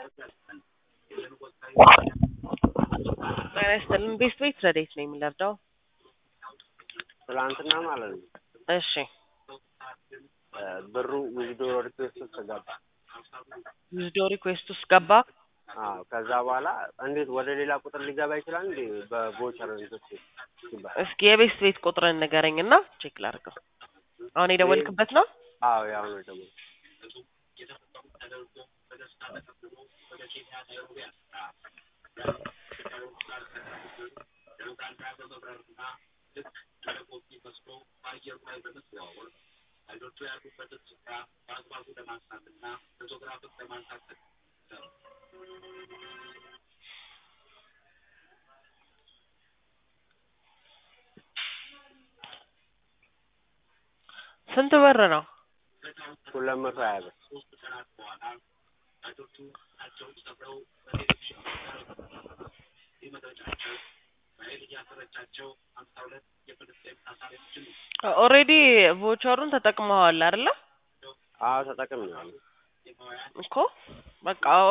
ጤና ይስጥልን ቤት ቤት ረዴት ነው የሚለርዳው? ትላንትና ማለት ነው እሺ ብሩ ዊዝዶ ሪኩዌስት ውስጥ ገባ። ዊዝዶ ሪኩዌስት ውስጥ ገባ። አዎ ከዛ በኋላ እንዴት ወደ ሌላ ቁጥር ሊገባ ይችላል እንዴ? በቮቸር እንትን ሲባል እስኪ የቤት ቤት ቁጥርን ንገረኝ እና ቼክ ላድርገው። አሁን የደወልክበት ነው? አዎ ያው ነው ደግሞ ስንት ብር ነው? ሁለት መቶ ሀያ ብር ኦልሬዲ ቮቸሩን ተጠቅመዋል አይደለ? አዎ ተጠቅሜዋለሁ። እኮ በቃ